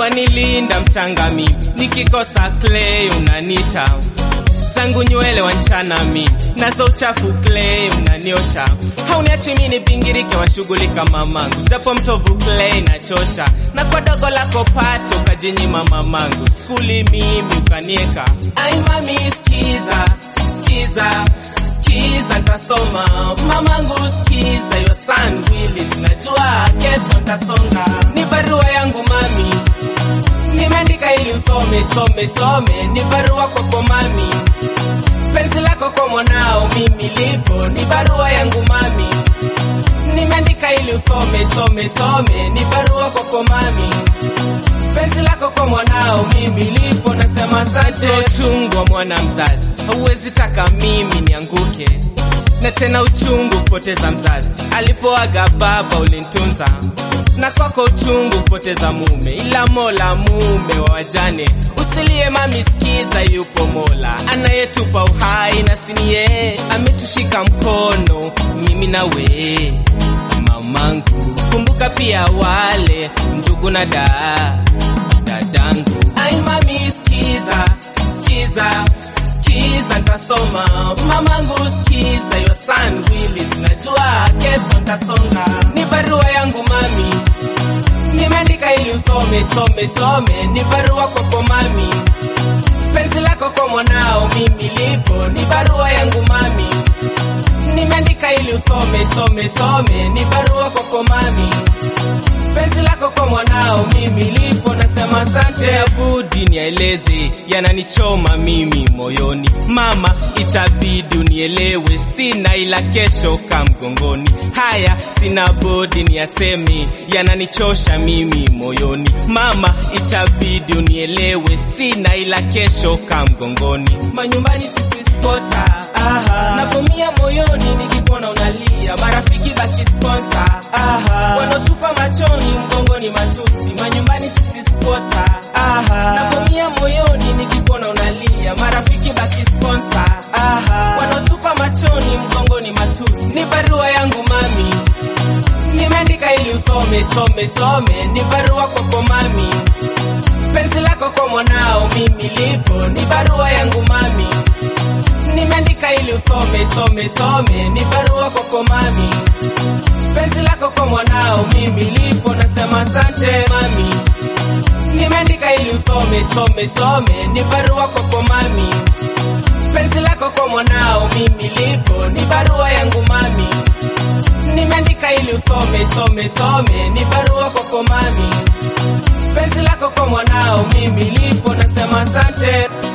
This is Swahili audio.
wanilinda mchanga mimi, nikikosa clay unanita zangu nywele wanchana mi nazo uchafu clay unaniosha hauniachi mi nipingirike washughulika mamangu japo mtovu clay nachosha na kwa dogo lako pato ukajinyima mamangu skuli mimi ukanieka ai mami skiza skiza skiza ntasoma mamangu skiza your son Willis najua kesho ntasonga ni barua yangu mami nimeandika ili usome some some ni barua kwako mami penzi lako kwa mwanao mimi lipo ni barua yangu mami nimeandika ili usome some some ni barua kwako mami penzi lako kwa mwanao mimi lipo nasema asante uchungu wa mwana mzazi hauwezi taka mimi nianguke na tena uchungu kupoteza mzazi alipoaga baba ulinitunza na kwako uchungu kupoteza mume ila mola mume wa wajane usilie mami skiza yupo mola anayetupa uhai na sinie ametushika mkono mimi na we mamangu kumbuka pia wale ndugu na da dadangu ai mami skiza skiza skiza ntasoma mamangu skiza your son Willis najua kesho ntasonga ni barua yangu mami nimeandika ili usome some some ni barua kwako mami penzi lako kwa mwanao mimi lipo ni barua yangu mami nimeandika ili usome some some ni barua kwako mami penzi lako kwa mwanao mimi lipo nasema asante ya budi nieleze yananichoma mimi moyoni mama itabidi unielewe sina ila kesho ka mgongoni haya sina budi niyaseme yananichosha mimi moyoni mama itabidi unielewe sina ila kesho ka mgongoni manyumbani sisi spota napomia moyoni nikipona unalia marafiki baki sponsor wanotupa machoni mgongoni matusi manyumbani sisi spota napomia moyoni nikipona unalia marafiki baki sponsor wanotupa machoni mgongoni matusi ni barua yangu mami nimeandika ili usome some some ni barua kwako mami penzi lako kwa mwanao mimi lipo ni barua yangu mami nimeandika ili usome some some ni barua kwako mami penzi lako kwa mwanao mimi lipo nasema asante mami nimeandika ili usome some some ni barua kwako mami penzi lako kwa mwanao mimi lipo ni barua yangu mami nimeandika ili usome some some ni barua kwako mami penzi lako kwa mwanao mimi lipo nasema asante